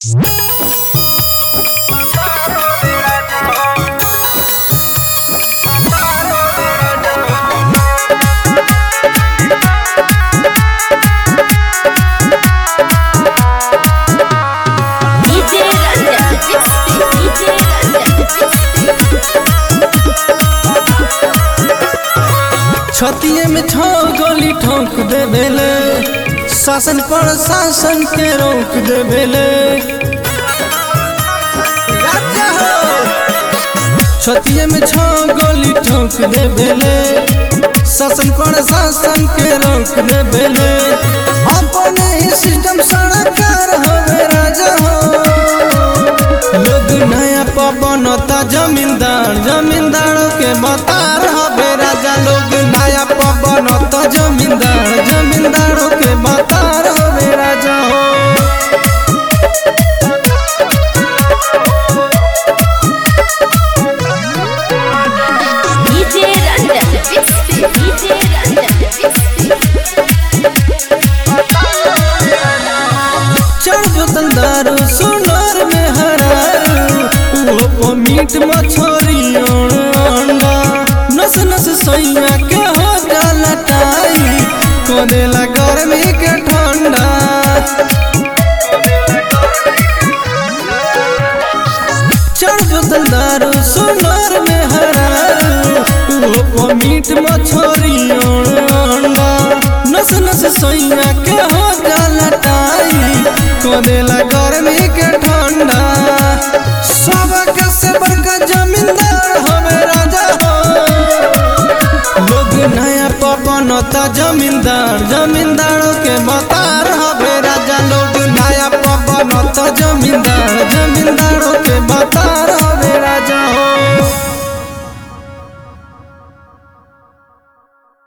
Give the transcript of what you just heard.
DJ Randa, DJ छतिए में छो गोली ठोक दे बेले शासन पर शासन के रोक दे बेले छतिए में छो गोली ठोक दे बेले शासन पर शासन के रोक दे बेले अपने ही सिस्टम सरकार होवे राजा हो लोग नया पवनता जमींदार जमींदारों के बतार हबे राजा लोग नया पवनता जमींदार जमींदारों के बतार हबे राजा हो Randa, DJ Randa, चार बोतल दारू सोनार में हरारू वो मीट मछली और अंडा नस नस सैया के हो जाला टाई कोदेला गर्मी के ठंडा चार बोतल दारू सोनार में हरारू वो मीट मछली और अंडा नस नस सैया के हो जाला टाई कोदेला गर्मी के ठंडा सबका से बड़का जमींदार हवे राजा हो लोग नया पवनता जमींदार जमींदार